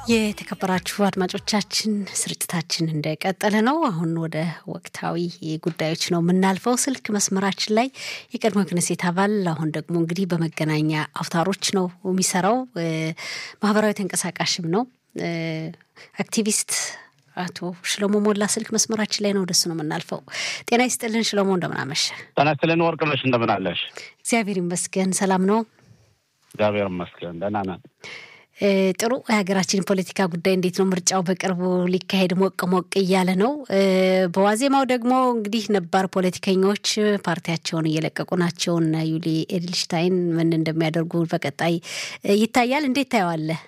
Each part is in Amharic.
የተከበራችሁ አድማጮቻችን ስርጭታችን እንደቀጠለ ነው። አሁን ወደ ወቅታዊ ጉዳዮች ነው የምናልፈው። ስልክ መስመራችን ላይ የቀድሞ ክነሴት አባል አሁን ደግሞ እንግዲህ በመገናኛ አውታሮች ነው የሚሰራው፣ ማህበራዊ ተንቀሳቃሽም ነው፣ አክቲቪስት አቶ ሽለሞ ሞላ ስልክ መስመራችን ላይ ነው። ወደሱ ነው የምናልፈው። ጤና ይስጥልን ሽለሞ፣ እንደምናመሸ። ጤና ይስጥልን ወርቅነሽ፣ እንደምናለሽ? እግዚአብሔር ይመስገን ሰላም ነው። እግዚአብሔር ይመስገን ደህና ነን። ጥሩ የሀገራችን ፖለቲካ ጉዳይ እንዴት ነው? ምርጫው በቅርቡ ሊካሄድ ሞቅ ሞቅ እያለ ነው። በዋዜማው ደግሞ እንግዲህ ነባር ፖለቲከኞች ፓርቲያቸውን እየለቀቁ ናቸው እና ዩሊ ኤድልሽታይን ምን እንደሚያደርጉ በቀጣይ ይታያል። እንዴት ታየዋለህ?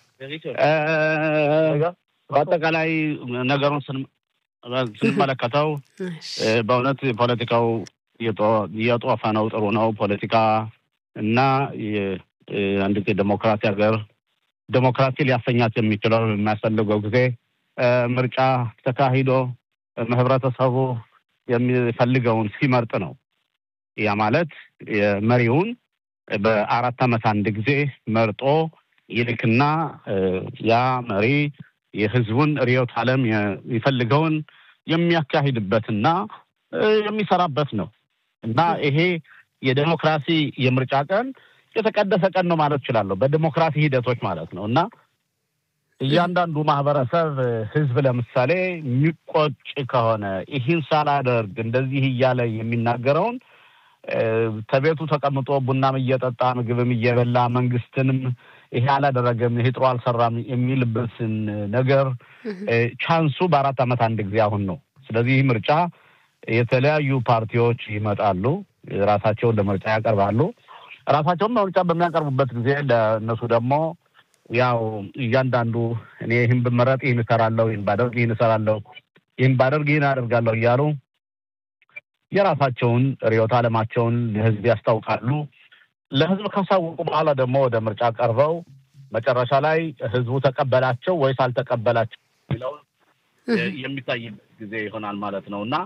በአጠቃላይ ነገሩን ስንመለከተው በእውነት ፖለቲካው እየጦፈ ነው። ጥሩ ነው ፖለቲካ እና አንድ ዴሞክራሲ ሀገር ዴሞክራሲ ሊያሰኛት የሚችለው የሚያስፈልገው ጊዜ ምርጫ ተካሂዶ ህብረተሰቡ የሚፈልገውን ሲመርጥ ነው። ያ ማለት መሪውን በአራት ዓመት አንድ ጊዜ መርጦ ይልክና ያ መሪ የህዝቡን ርዕዮተ ዓለም የሚፈልገውን የሚያካሂድበትና የሚሰራበት ነው እና ይሄ የዴሞክራሲ የምርጫ ቀን የተቀደሰ ቀን ነው ማለት እችላለሁ። በዲሞክራሲ ሂደቶች ማለት ነው እና እያንዳንዱ ማህበረሰብ ህዝብ ለምሳሌ የሚቆጭ ከሆነ ይህን ሳላደርግ እንደዚህ እያለ የሚናገረውን ከቤቱ ተቀምጦ ቡናም እየጠጣ ምግብም እየበላ መንግስትንም ይሄ አላደረገም፣ ይሄ ጥሩ አልሰራም የሚልበትን ነገር ቻንሱ በአራት ዓመት አንድ ጊዜ አሁን ነው። ስለዚህ ይህ ምርጫ የተለያዩ ፓርቲዎች ይመጣሉ፣ ራሳቸውን ለምርጫ ያቀርባሉ። ራሳቸውን ምርጫ በሚያቀርቡበት ጊዜ ለእነሱ ደግሞ ያው እያንዳንዱ እኔ ይህን ብመረጥ ይህን እሰራለሁ፣ ይህን ባደርግ ይህን እሰራለሁ፣ ይህን ባደርግ ይህን አደርጋለሁ እያሉ የራሳቸውን ርዕዮተ ዓለማቸውን ለህዝብ ያስታውቃሉ። ለህዝብ ካሳወቁ በኋላ ደግሞ ወደ ምርጫ ቀርበው መጨረሻ ላይ ህዝቡ ተቀበላቸው ወይስ አልተቀበላቸው የሚለውን የሚታይበት ጊዜ ይሆናል ማለት ነው እና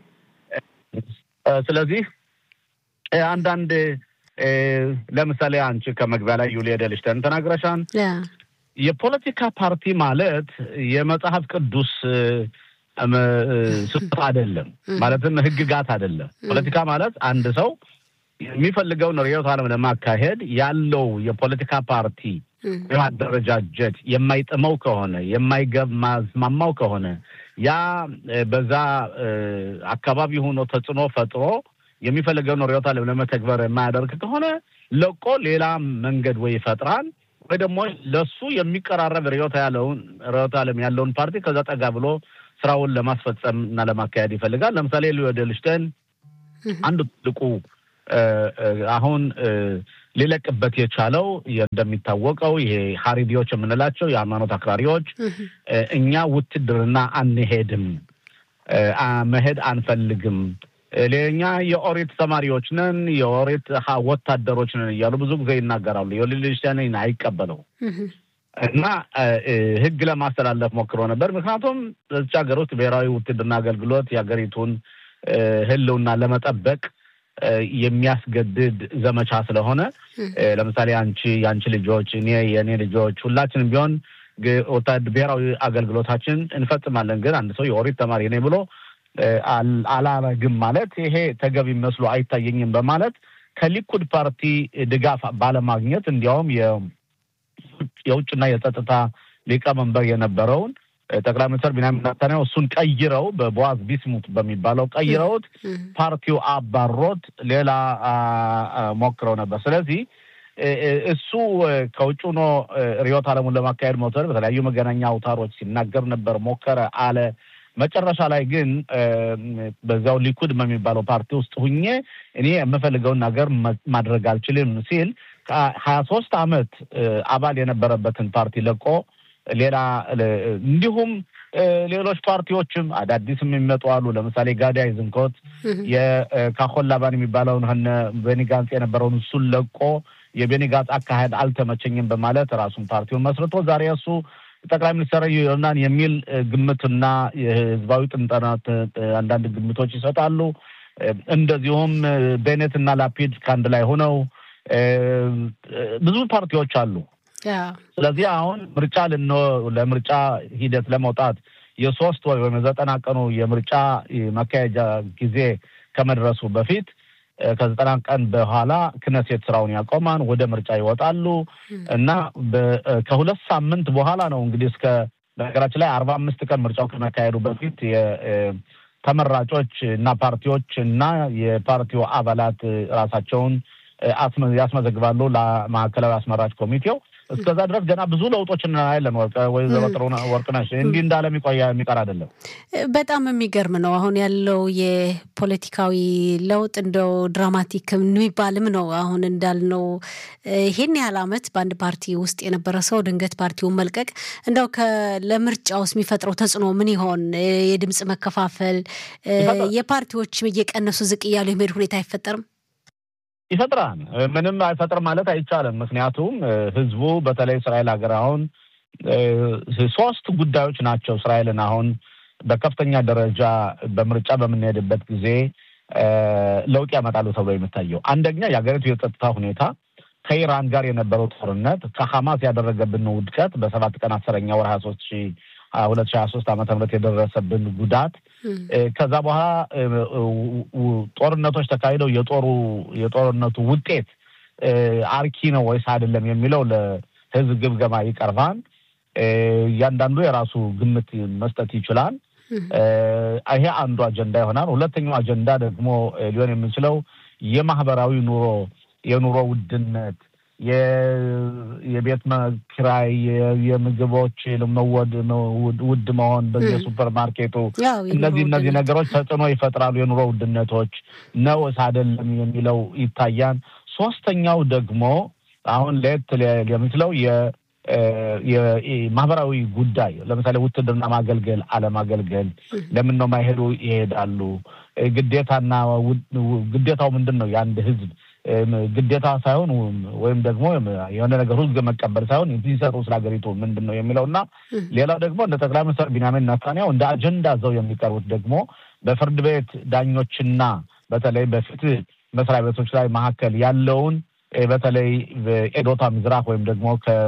ስለዚህ አንዳንድ ለምሳሌ አንቺ ከመግቢያ ላይ ዩሊ ኤድልሽታይን ተናግረሻል። የፖለቲካ ፓርቲ ማለት የመጽሐፍ ቅዱስ ስጦታ አይደለም፣ ማለትም ህግጋት አይደለም። ፖለቲካ ማለት አንድ ሰው የሚፈልገውን ርዕዮተ ዓለም ለማካሄድ ያለው የፖለቲካ ፓርቲ የማደረጃጀት የማይጥመው ከሆነ የማይገማዝማማው ከሆነ ያ በዛ አካባቢ ሆኖ ተጽዕኖ ፈጥሮ የሚፈልገውን ርዕዮተ ዓለም ለመተግበር የማያደርግ ከሆነ ለቆ ሌላ መንገድ ወይ ይፈጥራል ወይ ደግሞ ለሱ የሚቀራረብ ርዕዮተ ያለውን ርዕዮተ ዓለም ያለውን ፓርቲ ከዛ ጠጋ ብሎ ስራውን ለማስፈጸም እና ለማካሄድ ይፈልጋል። ለምሳሌ ዩሊ ኤድልሽታይን አንዱ ትልቁ አሁን ሊለቅበት የቻለው እንደሚታወቀው ይሄ ሀሪቢዎች የምንላቸው የሃይማኖት አክራሪዎች እኛ ውትድርና አንሄድም፣ መሄድ አንፈልግም ሌኛ የኦሪት ተማሪዎች ነን፣ የኦሪት ወታደሮች ነን እያሉ ብዙ ጊዜ ይናገራሉ። ዩሊ ኤድልሽታይን አይቀበለው እና ህግ ለማስተላለፍ ሞክሮ ነበር። ምክንያቱም በዚች ሀገር ውስጥ ብሔራዊ ውትድርና አገልግሎት የሀገሪቱን ህልውና ለመጠበቅ የሚያስገድድ ዘመቻ ስለሆነ ለምሳሌ አንቺ የአንቺ ልጆች፣ እኔ የእኔ ልጆች ሁላችንም ቢሆን ብሔራዊ አገልግሎታችን እንፈጽማለን። ግን አንድ ሰው የኦሪት ተማሪ ነኝ ብሎ አላረግም ማለት ይሄ ተገቢ መስሎ አይታየኝም በማለት ከሊኩድ ፓርቲ ድጋፍ ባለማግኘት እንዲያውም የውጭና የጸጥታ ሊቀመንበር የነበረውን ጠቅላይ ሚኒስትር ቢንያሚን ኔታንያሁ እሱን ቀይረው በቦዋዝ ቢስሙት በሚባለው ቀይረውት ፓርቲው አባሮት ሌላ ሞክረው ነበር። ስለዚህ እሱ ከውጭ ሆኖ ርዕዮተ ዓለሙን ለማካሄድ መውሰድ በተለያዩ መገናኛ አውታሮች ሲናገር ነበር፣ ሞከረ አለ። መጨረሻ ላይ ግን በዚያው ሊኩድ በሚባለው ፓርቲ ውስጥ ሁኜ እኔ የምፈልገውን ነገር ማድረግ አልችልም ሲል ከሀያ ሶስት ዓመት አባል የነበረበትን ፓርቲ ለቆ ሌላ እንዲሁም ሌሎች ፓርቲዎችም አዳዲስም የሚመጡ አሉ። ለምሳሌ ጋዳይ ዝንኮት የካሆን ላባን የሚባለውን ነ ቤኒ ጋንጽ የነበረውን እሱን ለቆ የቤኒ ጋንጽ አካሄድ አልተመቸኝም በማለት ራሱን ፓርቲውን መስርቶ ዛሬ እሱ ጠቅላይ ሚኒስትር ይሆናል የሚል ግምትና የህዝባዊ ጥንጠናት አንዳንድ ግምቶች ይሰጣሉ። እንደዚሁም ቤኔት እና ላፒድ ከአንድ ላይ ሆነው ብዙ ፓርቲዎች አሉ ስለዚህ አሁን ምርጫ ልን ለምርጫ ሂደት ለመውጣት የሶስት ወር ወይም የዘጠና ቀኑ የምርጫ መካሄጃ ጊዜ ከመድረሱ በፊት ከዘጠና ቀን በኋላ ክነሴት ስራውን ያቆማን፣ ወደ ምርጫ ይወጣሉ እና ከሁለት ሳምንት በኋላ ነው እንግዲህ እስከ በነገራችን ላይ አርባ አምስት ቀን ምርጫው ከመካሄዱ በፊት ተመራጮች እና ፓርቲዎች እና የፓርቲው አባላት ራሳቸውን ያስመዘግባሉ ለማዕከላዊ አስመራጭ ኮሚቴው። እስከዛ ድረስ ገና ብዙ ለውጦች እናያለን። ወይዘሮ ወርቅነሽ እንዲህ እንዳለ የሚቆያ የሚቀር አይደለም። በጣም የሚገርም ነው። አሁን ያለው የፖለቲካዊ ለውጥ እንደው ድራማቲክ የሚባልም ነው። አሁን እንዳልነው ይህን ያህል ዓመት በአንድ ፓርቲ ውስጥ የነበረ ሰው ድንገት ፓርቲውን መልቀቅ እንደው ለምርጫ ውስጥ የሚፈጥረው ተጽዕኖ ምን ይሆን? የድምፅ መከፋፈል፣ የፓርቲዎች እየቀነሱ ዝቅ እያሉ የመሄድ ሁኔታ አይፈጠርም? ይፈጥራል። ምንም አይፈጥርም ማለት አይቻልም። ምክንያቱም ህዝቡ በተለይ እስራኤል ሀገር አሁን ሶስት ጉዳዮች ናቸው እስራኤልን አሁን በከፍተኛ ደረጃ በምርጫ በምንሄድበት ጊዜ ለውጥ ያመጣሉ ተብሎ የሚታየው አንደኛ የሀገሪቱ የጸጥታ ሁኔታ፣ ከኢራን ጋር የነበረው ጦርነት፣ ከሐማስ ያደረገብን ውድቀት በሰባት ቀን አስረኛ ወር ሀያ ሶስት ሺ ሁለት ሺ ሀያ ሶስት ዓመተ ምህረት የደረሰብን ጉዳት ከዛ በኋላ ጦርነቶች ተካሂደው የጦሩ የጦርነቱ ውጤት አርኪ ነው ወይስ አይደለም የሚለው ለህዝብ ግምገማ ይቀርባል። እያንዳንዱ የራሱ ግምት መስጠት ይችላል። ይሄ አንዱ አጀንዳ ይሆናል። ሁለተኛው አጀንዳ ደግሞ ሊሆን የሚችለው የማህበራዊ ኑሮ የኑሮ ውድነት የቤት ኪራይ፣ የምግቦች ውድ መሆን በየሱፐር ማርኬቱ እነዚህ እነዚህ ነገሮች ተጽዕኖ ይፈጥራሉ። የኑሮ ውድነቶች ነውስ አይደለም የሚለው ይታያል። ሶስተኛው ደግሞ አሁን ለየት የሚችለው የማህበራዊ ጉዳይ ለምሳሌ ውትድርና ማገልገል አለማገልገል፣ ለምን ነው ማይሄዱ? ይሄዳሉ። ግዴታና ግዴታው ምንድን ነው? የአንድ ህዝብ ግዴታ ሳይሆን ወይም ደግሞ የሆነ ነገር ህዝብ መቀበል ሳይሆን ሲሰጡ ስለ ሀገሪቱ ምንድን ነው የሚለው እና ሌላው ደግሞ እንደ ጠቅላይ ሚኒስትር ቢንያሚን ኔታንያሁ እንደ አጀንዳ ዘው የሚቀርቡት ደግሞ በፍርድ ቤት ዳኞችና በተለይ በፍትህ መስሪያ ቤቶች ላይ መካከል ያለውን በተለይ ኤዶታ ምዝራቅ ወይም ደግሞ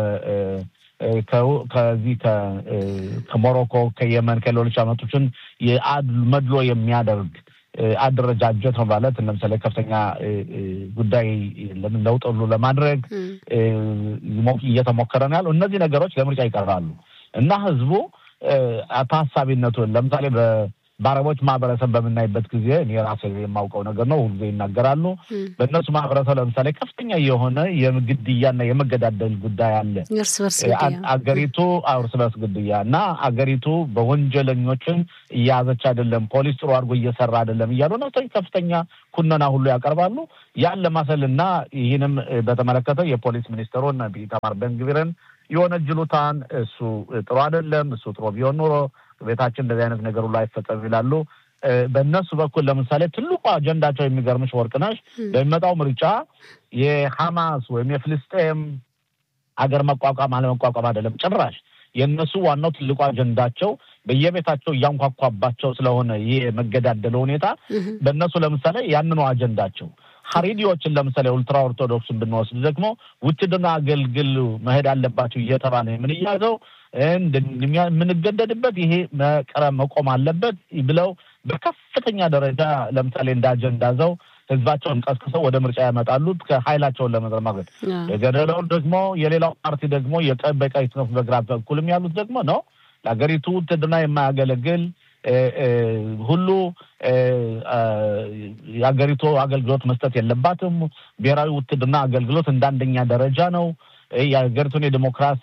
ከዚህ ከሞሮኮ ከየመን ከሌሎች አመቶችን መድሎ የሚያደርግ አደረጃጀት ነው ማለት ለምሳሌ ከፍተኛ ጉዳይ ለውጥ ሁሉ ለማድረግ እየተሞከረ ነው ያለው። እነዚህ ነገሮች ለምርጫ ይቀርባሉ እና ህዝቡ ታሳቢነቱን ለምሳሌ በአረቦች ማህበረሰብ በምናይበት ጊዜ እኔ ራሴ የማውቀው ነገር ነው፣ ሁልጊዜ ይናገራሉ። በእነሱ ማህበረሰብ ለምሳሌ ከፍተኛ የሆነ የግድያና የመገዳደል ጉዳይ አለ። አገሪቱ እርስ በርስ ግድያ እና አገሪቱ በወንጀለኞችን እያያዘች አይደለም፣ ፖሊስ ጥሩ አድርጎ እየሰራ አይደለም እያሉ ነው ከፍተኛ ኩነና ሁሉ ያቀርባሉ። ያን ለማሰልና ይህንም በተመለከተ የፖሊስ ሚኒስትሩን ኢታማር ቤንግቪርን የወነጅሉታን እሱ ጥሩ አይደለም፣ እሱ ጥሩ ቢሆን ኑሮ ቤታችን እንደዚህ አይነት ነገር ሁሉ አይፈጸም ይላሉ። በእነሱ በኩል ለምሳሌ ትልቁ አጀንዳቸው የሚገርምሽ ወርቅነሽ በሚመጣው ምርጫ የሐማስ ወይም የፍልስጤም ሀገር መቋቋም አለመቋቋም አይደለም ጭራሽ የእነሱ ዋናው ትልቁ አጀንዳቸው በየቤታቸው እያንኳኳባቸው ስለሆነ ይህ የመገዳደለ ሁኔታ በእነሱ ለምሳሌ ያንኑ አጀንዳቸው ሀሪዲዎችን ለምሳሌ ኡልትራ ኦርቶዶክስን ብንወስድ ደግሞ ውትድርና አገልግል መሄድ አለባቸው እየተባለ የምንያዘው የምንገደድበት ይሄ መቅረብ መቆም አለበት ብለው በከፍተኛ ደረጃ ለምሳሌ እንደ አጀንዳ ዘው ህዝባቸውን ቀስቅሰው ወደ ምርጫ ያመጣሉ ከሀይላቸውን ለመዘማገድ የገደለውን ደግሞ የሌላው ፓርቲ ደግሞ በቀኝ ክንፍ በግራ በኩልም ያሉት ደግሞ ነው ለሀገሪቱ ውትድርና የማያገለግል ሁሉ የሀገሪቱ አገልግሎት መስጠት የለባትም። ብሔራዊ ውትድርና አገልግሎት እንደ አንደኛ ደረጃ ነው። የሀገሪቱን የዲሞክራሲ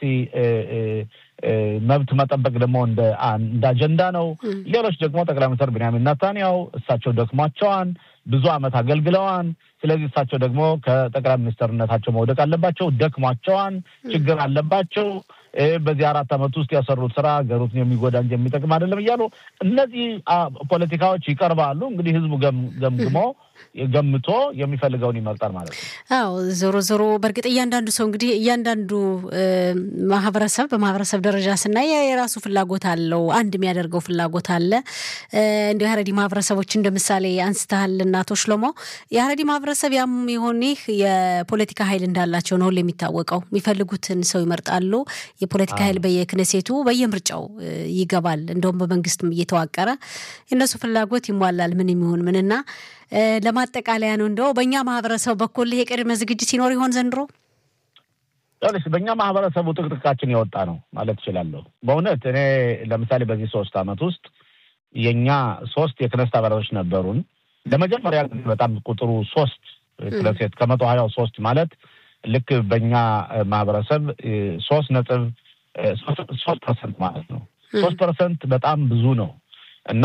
መብት መጠበቅ ደግሞ እንደ አጀንዳ ነው። ሌሎች ደግሞ ጠቅላይ ሚኒስትር ቢንያሚን ኔታንያሁ እሳቸው ደክሟቸዋን ብዙ ዓመት አገልግለዋን። ስለዚህ እሳቸው ደግሞ ከጠቅላይ ሚኒስትርነታቸው መውደቅ አለባቸው። ደክሟቸዋን፣ ችግር አለባቸው። በዚህ አራት ዓመት ውስጥ ያሰሩት ስራ ሀገሪቱን የሚጎዳ እንጂ የሚጠቅም አይደለም እያሉ እነዚህ ፖለቲካዎች ይቀርባሉ። እንግዲህ ህዝቡ ገምግሞ ገምቶ የሚፈልገውን ይመርጣል ማለት ነው። አዎ ዞሮ ዞሮ በእርግጥ እያንዳንዱ ሰው እንግዲህ እያንዳንዱ ማህበረሰብ በማህበረሰብ ደረጃ ስናይ የራሱ ፍላጎት አለው። አንድ የሚያደርገው ፍላጎት አለ። እንዲ የሀረሪ ማህበረሰቦች እንደ ምሳሌ አንስተሃል እና አቶ ሽሎሞ የሀረሪ ማህበረሰብ ያም የሆን ይህ የፖለቲካ ኃይል እንዳላቸው ነው የሚታወቀው። የሚፈልጉትን ሰው ይመርጣሉ። የፖለቲካ ኃይል በየክነሴቱ በየምርጫው ይገባል። እንደውም በመንግስትም እየተዋቀረ የእነሱ ፍላጎት ይሟላል። ምን የሚሆን ምንና ለማጠቃለያ ነው እንደው በእኛ ማህበረሰብ በኩል ይሄ ቅድመ ዝግጅት ሲኖር ይሆን ዘንድሮ? ይኸውልሽ በእኛ ማህበረሰቡ ጥቅጥቃችን የወጣ ነው ማለት እችላለሁ። በእውነት እኔ ለምሳሌ በዚህ ሶስት ዓመት ውስጥ የእኛ ሶስት የክነስት አባላቶች ነበሩን። ለመጀመሪያ ጊዜ በጣም ቁጥሩ ሶስት ክነሴት ከመቶ ሀያው ሶስት ማለት ልክ በእኛ ማህበረሰብ ሶስት ነጥብ ሶስት ፐርሰንት ማለት ነው። ሶስት ፐርሰንት በጣም ብዙ ነው እና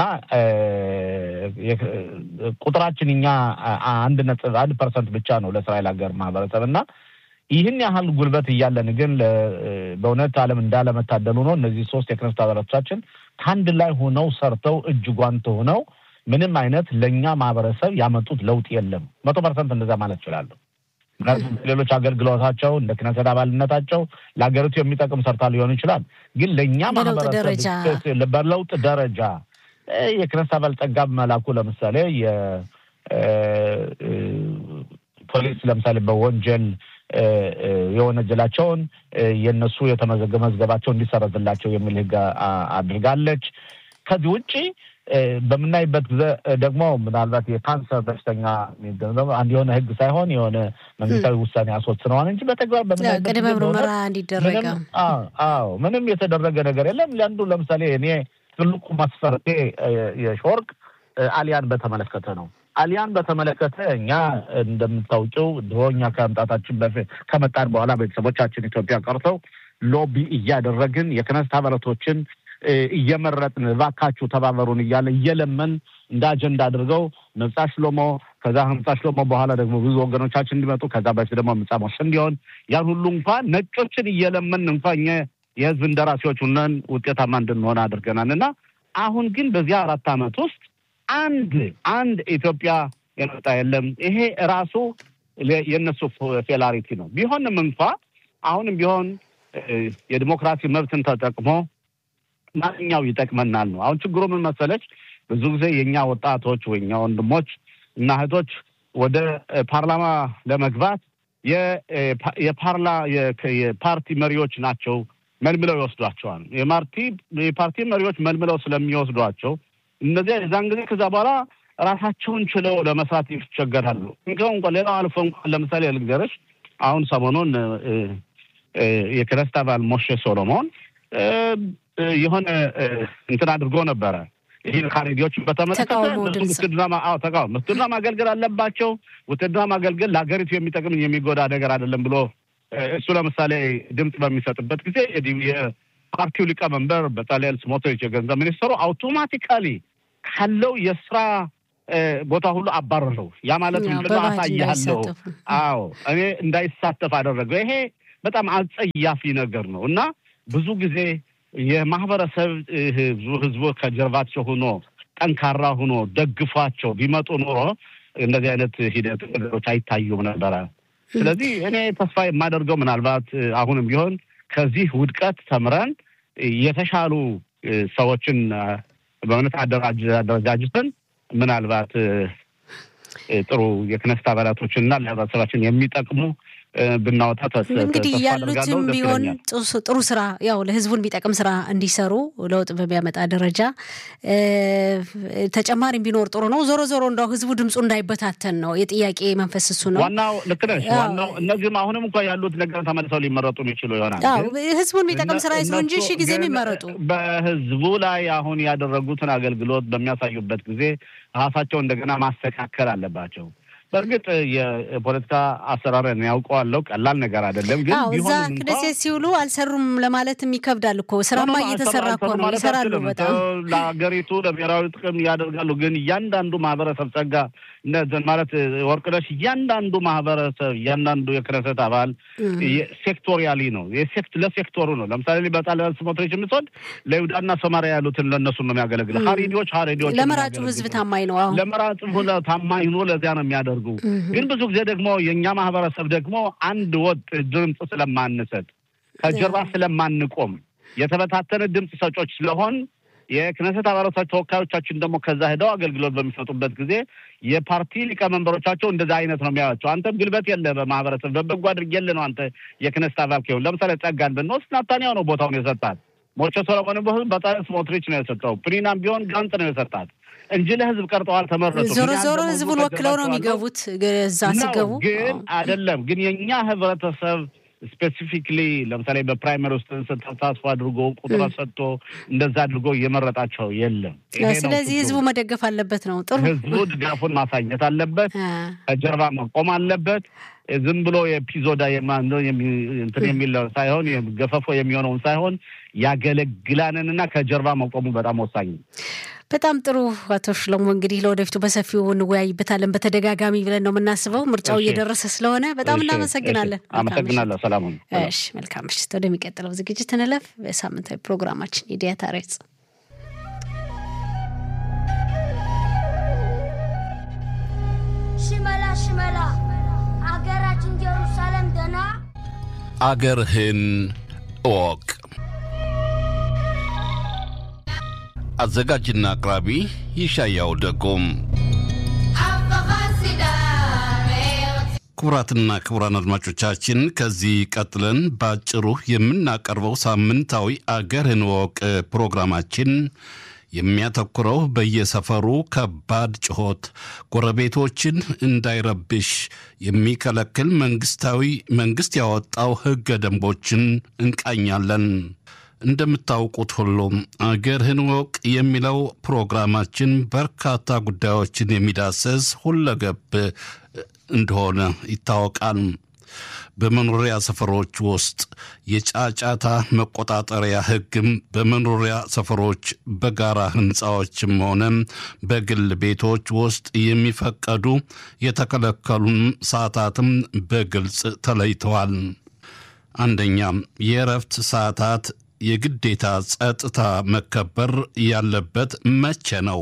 ቁጥራችን እኛ አንድ ነጥብ አንድ ፐርሰንት ብቻ ነው ለእስራኤል ሀገር ማህበረሰብ እና ይህን ያህል ጉልበት እያለን ግን በእውነት ዓለም እንዳለመታደሉ ነው እነዚህ ሶስት የክነስት አባላቶቻችን ከአንድ ላይ ሆነው ሰርተው እጅ ጓንት ሆነው ምንም አይነት ለእኛ ማህበረሰብ ያመጡት ለውጥ የለም። መቶ ፐርሰንት እንደዛ ማለት እችላለሁ። ምክንያቱም ሌሎች አገልግሎታቸው እንደ ክነሰት አባልነታቸው ለሀገሪቱ የሚጠቅም ሰርታ ሊሆን ይችላል። ግን ለእኛ ማህበረሰብ በለውጥ ደረጃ የክነስት አባል ጸጋብ መላኩ ለምሳሌ የፖሊስ ለምሳሌ በወንጀል የወነጀላቸውን የእነሱ የተመዘገበ መዝገባቸው እንዲሰረዝላቸው የሚል ሕግ አድርጋለች። ከዚህ ውጭ በምናይበት ጊዜ ደግሞ ምናልባት የካንሰር በሽተኛ አንድ የሆነ ሕግ ሳይሆን የሆነ መንግስታዊ ውሳኔ አስወስነዋል እንጂ በተግባር በምናይበት ቅድመ ምርመራ እንዲደረግ አዎ፣ ምንም የተደረገ ነገር የለም። ለአንዱ ለምሳሌ እኔ ትልቁ መስፈርቴ የሾርቅ አሊያን በተመለከተ ነው። አሊያን በተመለከተ እኛ እንደምታውቂው ድሮ እኛ ከመምጣታችን በፊት ከመጣን በኋላ ቤተሰቦቻችን ኢትዮጵያ ቀርተው ሎቢ እያደረግን የክነስት አባላቶችን እየመረጥን እባካችሁ ተባበሩን እያለ እየለመን እንደ አጀንዳ አድርገው መብጻ ሽሎሞ ከዛ መብጻ ሽሎሞ በኋላ ደግሞ ብዙ ወገኖቻችን እንዲመጡ ከዛ በፊት ደግሞ ምጻ ሞሽ እንዲሆን ያን ሁሉ እንኳን ነጮችን እየለመን እንኳን የህዝብ እንደራሴዎች ሁነን ውጤታማ እንድንሆን አድርገናል እና አሁን ግን በዚያ አራት ዓመት ውስጥ አንድ አንድ ኢትዮጵያ የመጣ የለም። ይሄ ራሱ የእነሱ ፌላሪቲ ነው። ቢሆንም እንኳ አሁንም ቢሆን የዲሞክራሲ መብትን ተጠቅሞ ማንኛው ይጠቅመናል ነው። አሁን ችግሩ ምን መሰለች? ብዙ ጊዜ የእኛ ወጣቶች ወይ እኛ ወንድሞች እና እህቶች ወደ ፓርላማ ለመግባት የፓርላ የፓርቲ መሪዎች ናቸው መልምለው ይወስዷቸዋል። የፓርቲ መሪዎች መልምለው ስለሚወስዷቸው እነዚያ የዛን ጊዜ ከዛ በኋላ ራሳቸውን ችለው ለመስራት ይቸገራሉ። እንዲሁም እንኳ ሌላው አልፎ እንኳን ለምሳሌ ልንገርሽ፣ አሁን ሰሞኑን የክነስት አባል ሞሼ ሶሎሞን የሆነ እንትን አድርጎ ነበረ። ይህ ካሬዲዎችን በተመለከተ ውትድርና ተቃውሞ ውትድርና ማገልገል አለባቸው። ውትድርና ማገልገል ለሀገሪቱ የሚጠቅም የሚጎዳ ነገር አይደለም ብሎ እሱ ለምሳሌ ድምፅ በሚሰጥበት ጊዜ የፓርቲው ሊቀመንበር በጻልያል ስሞትሪች የገንዘብ ሚኒስትሩ አውቶማቲካሊ ካለው የስራ ቦታ ሁሉ አባረረው። ያ ማለት ምንድነው? አሳያለሁ። አዎ እኔ እንዳይሳተፍ አደረገው። ይሄ በጣም አጸያፊ ነገር ነው እና ብዙ ጊዜ የማህበረሰብ ህዝቡ ከጀርባቸው ሆኖ ጠንካራ ሆኖ ደግፏቸው ቢመጡ ኖሮ እንደዚህ አይነት ሂደት ነገሮች አይታዩም ነበረ። ስለዚህ እኔ ተስፋ የማደርገው ምናልባት አሁንም ቢሆን ከዚህ ውድቀት ተምረን የተሻሉ ሰዎችን በእውነት አደረጃጅተን ምናልባት ጥሩ የክነስት አባላቶችንና ለህብረተሰባችን የሚጠቅሙ ብናወጣ እንግዲህ ያሉትም ቢሆን ጥሩ ስራ ያው ለህዝቡን የሚጠቅም ስራ እንዲሰሩ ለውጥ በሚያመጣ ደረጃ ተጨማሪም ቢኖር ጥሩ ነው። ዞሮ ዞሮ እንደው ህዝቡ ድምፁ እንዳይበታተን ነው የጥያቄ መንፈስ እሱ ነው ዋናው። ልክ ነሽ። ዋናው እነዚህም አሁንም እንኳ ያሉት ነገር ተመልሰው ሊመረጡ የሚችሉ ይሆናል። ህዝቡን የሚጠቅም ስራ ይስሩ እንጂ ሺ ጊዜ የሚመረጡ በህዝቡ ላይ አሁን ያደረጉትን አገልግሎት በሚያሳዩበት ጊዜ ራሳቸው እንደገና ማስተካከል አለባቸው። በእርግጥ የፖለቲካ አሰራርን ያውቀዋለሁ። ቀላል ነገር አይደለም። ግን አዎ እዛ ክነሴት ሲውሉ አልሰሩም ለማለትም ይከብዳል እኮ ስራማ እየተሰራ እኮ ነው። ይሰራሉ በጣም ለሀገሪቱ ለብሔራዊ ጥቅም ያደርጋሉ። ግን እያንዳንዱ ማህበረሰብ ጸጋ ማለት ወርቅነሽ እያንዳንዱ ማህበረሰብ እያንዳንዱ የክነሰት አባል ሴክቶሪያሊ ነው ለሴክቶሩ ነው። ለምሳሌ በጣሊያን ስሞትሪች የምትወድ ለይሁዳና ሰማሪያ ያሉትን ለእነሱ ነው የሚያገለግል። ሀሬዲዎች ሀሬዲዎች ለመራጩ ህዝብ ታማኝ ነው። አሁን ለመራጩ ታማኝ ሆኖ ለዚያ ነው የሚያደርጉ። ግን ብዙ ጊዜ ደግሞ የእኛ ማህበረሰብ ደግሞ አንድ ወጥ ድምፅ ስለማንሰጥ ከጀርባ ስለማንቆም የተበታተነ ድምፅ ሰጮች ስለሆን የክነሰት አባላቶች ተወካዮቻችን ደግሞ ከዛ ሄደው አገልግሎት በሚሰጡበት ጊዜ የፓርቲ ሊቀመንበሮቻቸው እንደዛ አይነት ነው የሚያዩቸው። አንተም ግልበት የለ በማህበረሰብ በበጎ አድርጌልህ ነው አንተ የክነሰት አባል ከሆን ለምሳሌ ጸጋን ብንወስድ ናታንያው ነው ቦታውን የሰጣት። ሞቼ ሰሎሞን ቢሆን በጣም ስሞትሪች ነው የሰጠው። ፕሪናም ቢሆን ጋንጥ ነው የሰጣት እንጂ ለህዝብ ቀርጠዋል ተመረጡ። ዞሮ ዞሮ ህዝቡን ወክለው ነው የሚገቡት እዛ ሲገቡ ግን አይደለም ግን የእኛ ህብረተሰብ ስፔሲፊክሊ ለምሳሌ በፕራይመሪ ውስጥ ተሳትፎ አድርጎ ቁጥር ሰጥቶ እንደዛ አድርጎ እየመረጣቸው የለም። ስለዚህ ህዝቡ መደገፍ አለበት ነው ጥሩ። ህዝቡ ድጋፉን ማሳየት አለበት፣ ከጀርባ መቆም አለበት። ዝም ብሎ የፒዞዳ እንትን የሚለው ሳይሆን ገፈፎ የሚሆነውን ሳይሆን ያገለግላንንና ከጀርባ መቆሙ በጣም ወሳኝ ነው። በጣም ጥሩ አቶ ሽለሞ፣ እንግዲህ ለወደፊቱ በሰፊው እንወያይበታለን። በተደጋጋሚ ብለን ነው የምናስበው። ምርጫው እየደረሰ ስለሆነ በጣም እናመሰግናለን። አመሰግናለሁ። ሰላም። እሺ፣ መልካም ምሽት። ወደሚቀጥለው ዝግጅት እንለፍ። በሳምንታዊ ፕሮግራማችን የዲያታ ሬጽ ሽመላ ሽመላ አገራችን ኢየሩሳሌም ደና አገርህን እወቅ። አዘጋጅና አቅራቢ ይሻያው ደጎም። ክቡራትና ክቡራን አድማጮቻችን ከዚህ ቀጥለን በአጭሩ የምናቀርበው ሳምንታዊ አገርህን እወቅ ፕሮግራማችን የሚያተኩረው በየሰፈሩ ከባድ ጩኸት ጎረቤቶችን እንዳይረብሽ የሚከለክል መንግስታዊ መንግስት ያወጣው ሕገ ደንቦችን እንቃኛለን። እንደምታውቁት ሁሉም አገርህን እወቅ የሚለው ፕሮግራማችን በርካታ ጉዳዮችን የሚዳሰስ ሁለገብ እንደሆነ ይታወቃል። በመኖሪያ ሰፈሮች ውስጥ የጫጫታ መቆጣጠሪያ ሕግም በመኖሪያ ሰፈሮች በጋራ ሕንፃዎችም ሆነ በግል ቤቶች ውስጥ የሚፈቀዱ የተከለከሉም ሰዓታትም በግልጽ ተለይተዋል። አንደኛ የእረፍት ሰዓታት የግዴታ ጸጥታ መከበር ያለበት መቼ ነው?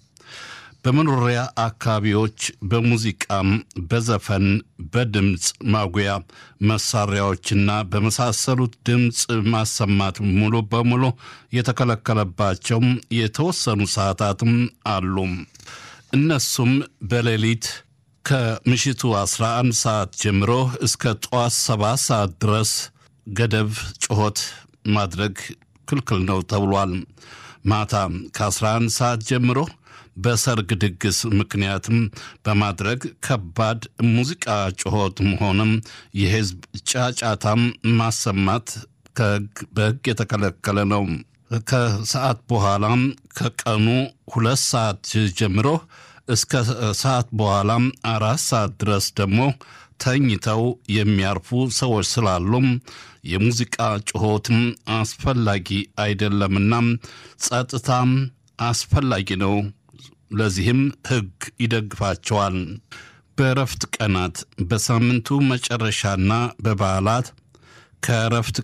በመኖሪያ አካባቢዎች በሙዚቃም፣ በዘፈን፣ በድምፅ ማጉያ መሳሪያዎችና በመሳሰሉት ድምፅ ማሰማት ሙሉ በሙሉ የተከለከለባቸው የተወሰኑ ሰዓታትም አሉ። እነሱም በሌሊት ከምሽቱ 11 ሰዓት ጀምሮ እስከ ጠዋት 7 ሰዓት ድረስ ገደብ ጩኸት ማድረግ ክልክል ነው ተብሏል። ማታ ከ11 ሰዓት ጀምሮ በሰርግ ድግስ ምክንያትም በማድረግ ከባድ ሙዚቃ ጩኸትም ሆነም የሕዝብ ጫጫታም ማሰማት በሕግ የተከለከለ ነው። ከሰዓት በኋላም ከቀኑ ሁለት ሰዓት ጀምሮ እስከ ሰዓት በኋላም አራት ሰዓት ድረስ ደግሞ ተኝተው የሚያርፉ ሰዎች ስላሉም የሙዚቃ ጩኸትም አስፈላጊ አይደለምና ጸጥታም አስፈላጊ ነው። ለዚህም ሕግ ይደግፋቸዋል። በእረፍት ቀናት በሳምንቱ መጨረሻና በበዓላት ከእረፍት